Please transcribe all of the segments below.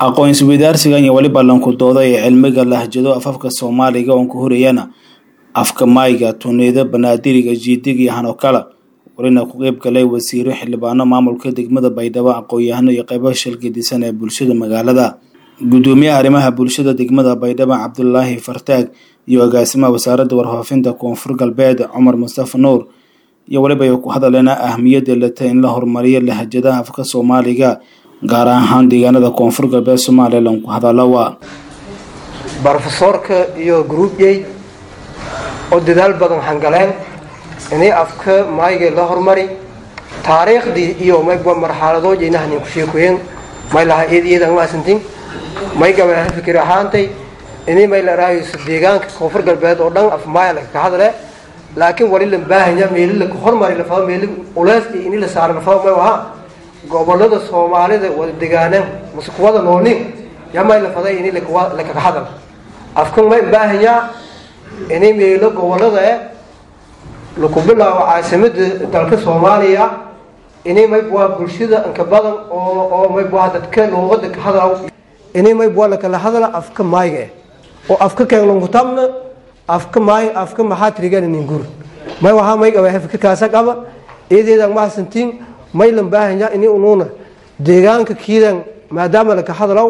aqoon-isweydaarsigan iyo weliba lankudooda ee cilmiga lahjado afafka soomaaliga oon ku horeyana afka maayga tuneeda banaadiriga jiidiga iyo hanokala welina ku qeyb galay wasiiro xildhibaano maamulka degmada baydhabo aqoon-yahano iyo qeybo shilgadisan ee bulshada magaalada gudoomiyaha arrimaha bulshada degmada baydhabo cabdulaahi fartaag iyo agaasimaha wasaaradda warfaafinta koonfur galbeed cumar mustafa nuur iyo weliba ay ku hadaleena ahmiyadda leta in la horumariyo lahjadaha afka soomaaliga gaar ahaan deegaanada koonfur galbeed soomaaliya lanku hadalowa brofesoorka iyo groupyey oo dadaal badan waxaan galeen inay afka maayga la horumari taariikhdii iyo mayba marxaladood inahnin ku sheekoyen may laha eed iyadan maasantin may gabaa fikir ahaantay inay may la raayayso deegaanka koonfur galbeed oo dhan af maaya laga hadle laakiin wali la baahanya meeli la hormari la fado meeli ulees iyo ini la saaro la fado may ahaa gobolada soomaalida wada degaaneen mase kuwada noolnin yaa may la faday ini lakaga hadal afkan may baahanyaa inay meelo gobolada eh laku bilaabo caasimada dalka soomaaliya inay maybwaa bulshada anka badan oo oo maybwaa dadka luuqada ka hadal inay maybwaa lakala hadala afka maayga eh oo afka keenlankutabna afka maay afka maxaa tirigan ningur may wahaa may qaba fikirkaasa qaba eedeedan mahadsantiin may lan baahanya ini unuuna deegaanka kiidan maadaama laka hadalow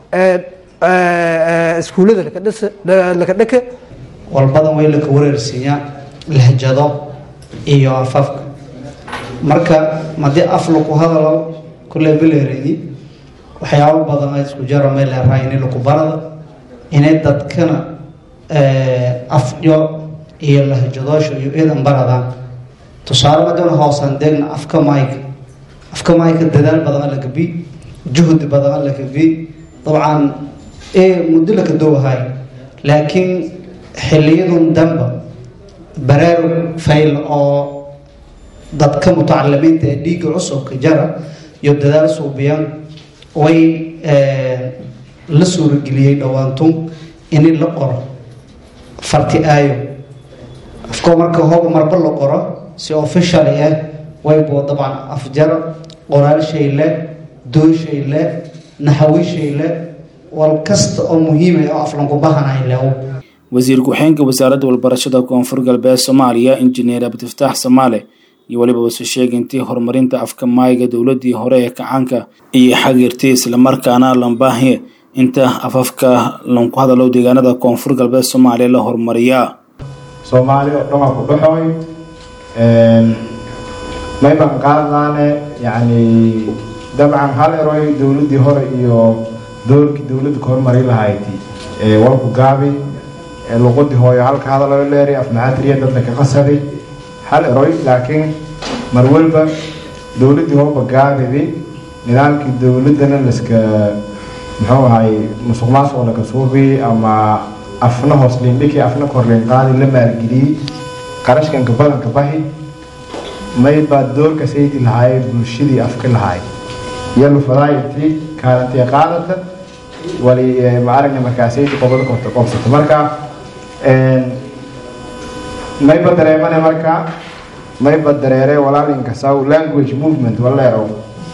iskuullada laka dhaka walbadan way laka wareersiiyaa lahjado iyo afafka marka haddii af laku hadalo kulle baleeredi waxyaabo badan a isku jaro may leerahay ini laku barada inay dadkana afdyo iyo lahjadoosha iyo iidan baradaan tusaale madana hoosan deegna afka mayka afka mayka dadaal badan alla gabi juhdi badan alla gabi dabcan muddo laka doowahay laakiin xiliyadun damba baraarug fayl oo dadka mutacalimiinta ee dhiigga cusubka jara iyo dadaal suubiyaan way la suurageliyey dhowaantun ini la qoro farti aayo afkoo marka hooba marba la qoro si official ah waybo dabcan afjaro qoraal shayle dooyshayle naxawishayle wal kasta oo muhiima oo aflanku bahanay lew wasiir ku-xeenka wasaaradda walbarashada koonfur galbeed soomaaliya injineer abdifataax samaale iyo weliba wasu sheegay intii horumarinta afka maayga dowladii hore ee kacaanka iyo xagirtay islamarkaana lambaahiye inta afafka lanku hadalo deegaanada koonfur galbeed soomaaliya la horumariyaa soomaali oo dhan waa ku baxooy may baan qaadnaane yacni dabcan hal eroy dowladdii hore iyo doorkii dowladda ka horumari lahayd walku gaabi luqadii hooyo halka hadaloo leeray afmaxaatiriya dadna ka qasaday hal eroy laakiin mar walba dowladdii hooba gaabidi nidaamkii dowladdana laska muxuu ahay musuq maasuq laka suubi ama afna hoos liindhiki afna korliin qaadi la maalgeliyey qarashkanka badanka bahi may baa doorka saydi lahaay bulshadii afka lahaay yalu fadaayati kaalantii qaadata wali ma aragna markaa saydi qobada korta qobsata marka mayba dareemane marka mayba dareere walaalinka saw language movement waleerow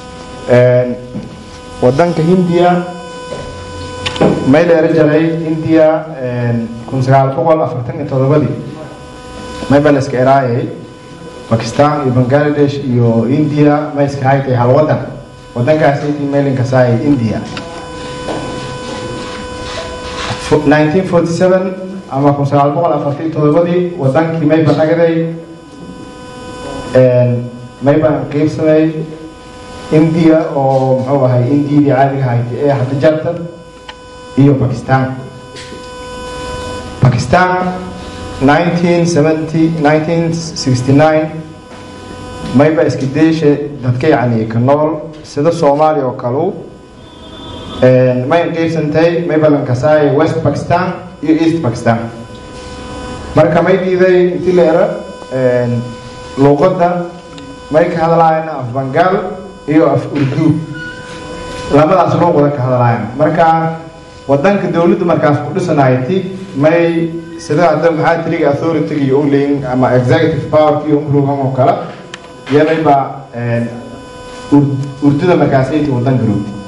wadanka hindiya may dheera jaray india kun sagaal boqol afartan iyo todobadii mayba la iska eraayay bakistan iyo bangladesh iyo india may iska haytay hal wadan wadankaas intii mailinka saayay india 1947 ama kun sagaal boqol afartan iyo todobadii wadankii mayba nagaday mayba qiibsamay india oo muxuu ahay indiyadii caadiga haytay ee hadda jarta iyo bakistan bakistan 1970 1969 mayba iska deesha dadka yacni ka nool sida soomaaliya oo kalu may qiibsantay mayba lankasaay west bakistan iyo east bakistan marka may diiday intii la era luuqadda may ka hadlaayana af bangaal iyo af urdu labadaas luuqada ka hadlaayana marka wadanka dowladda markaas ku dhisanayti may sida hadda maxaa tiriga authority iyo uleyin ama executive power iyo umrugan oo kale yanayba urduda markaasayta wadanka roogti